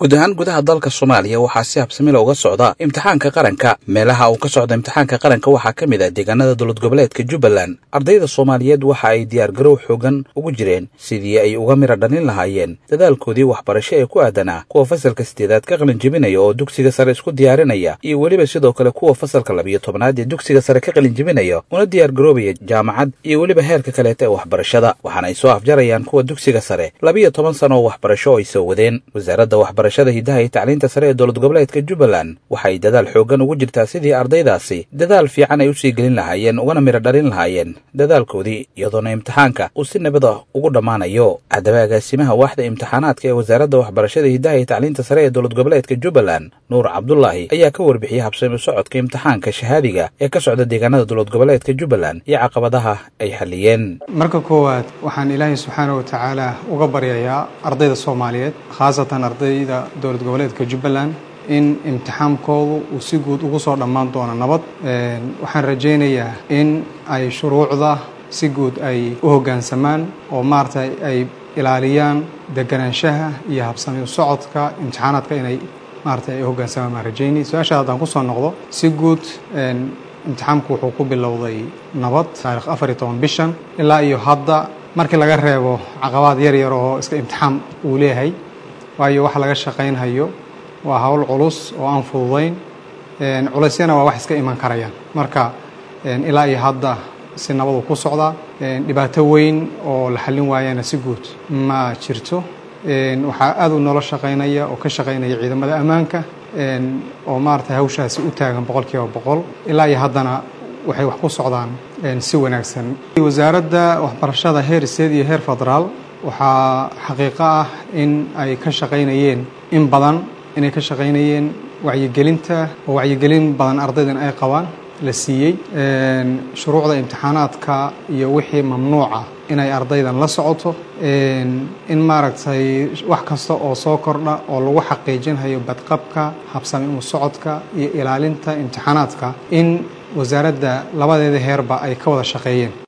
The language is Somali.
guud ahaan gudaha dalka soomaaliya waxaa si habsamila uga socda imtixaanka qaranka meelaha uu ka socda imtixaanka qaranka waxaa ka mid ah deegaanada dowlad goboleedka jubbaland ardayda soomaaliyeed waxa ay diyaargarow xoogan ugu jireen sidii ay uga mira dhalin lahaayeen dadaalkoodii waxbarasho ee ku aadanaa kuwa fasalka sideedaad ka qalin jebinaya oo dugsiga sare isku diyaarinaya iyo weliba sidoo kale kuwa fasalka labiyo tobnaad ee dugsiga sare ka qalin jebinaya una diyaargaroobaya jaamacad iyo weliba heerka kaleeta ee waxbarashada waxaana ay soo afjarayaan kuwa dugsiga sare labiyo toban sano oo waxbarasho oo ay soo wadeen wasaaradda waxbarashada hidaha iyo tacliinta sare ee dowlad goboleedka jubbaland waxay dadaal xoogan ugu jirtaa sidii ardaydaasi dadaal fiican ay usii gelin lahaayeen ugana miro dhalin lahaayeen dadaalkoodii iyadoona imtixaanka uu si nabada ugu dhammaanayo haddaba agaasimaha waaxda imtixaanaadka ee wasaaradda waxbarashada hidaha iyo tacliinta sare ee dowlad goboleedka jubbaland nuur cabdulaahi ayaa ka warbixiyey habsami socodka imtixaanka shahaadiga ee ka socda deegaanada dowlad goboleedka jubbaland iyo caqabadaha ay xalliyeen marka koowaad waxaan ilaahay subxaana wa tacaala uga baryayaa ardayda soomaaliyeed khaasatan ardayda dowlad goboleedka jubbaland in imtixaankoodu uu si guud ugu soo dhammaan doono nabad waxaan rajaynayaa in ay shuruucda si guud ay u hoggaansamaan oo maaragtay ay ilaaliyaan deganaanshaha iyo habsami socodka imtixaanaadka inay maaragtay ay u hoggaansamaan baan rajaynay su-aashaad haddaan ku soo noqdo si guud imtixaanku wuxuu ku bilowday nabad taarikh afar iyo toban bishan ilaa iyo hadda markii laga reebo caqabaad yar yar oo iska imtixaan uu leeyahay waayo waxa laga shaqaynhayo waa hawl culus oo aan fududayn culeysyana waa wax iska iman karayaan marka ilaa iyo hadda si nabadu ku socdaa dhibaato weyn oo la xallin waayana si guud ma jirto waxaa aad u nolo shaqaynaya oo ka shaqaynaya ciidamada ammaanka oo maaragtay hawshaasi u taagan boqol kiiba boqol ilaa iyo haddana waxay wax ku socdaan si wanaagsan wasaaradda waxbarashada heer state iyo heer federaal waxaa xaqiiqo ah in ay ka shaqaynayeen in badan inay ka shaqaynayeen wacyigelinta oo wacyigelin badan ardaydan ay qabaan la siiyey shuruucda imtixaanaadka iyo wixii mamnuuca inay ardaydan la socoto in maaragtay wax kasta oo soo kordha oo lagu xaqiijinhayo badqabka habsami u socodka iyo ilaalinta imtixaanaadka in wasaaradda labadeeda heerba ay ka wada shaqeeyeen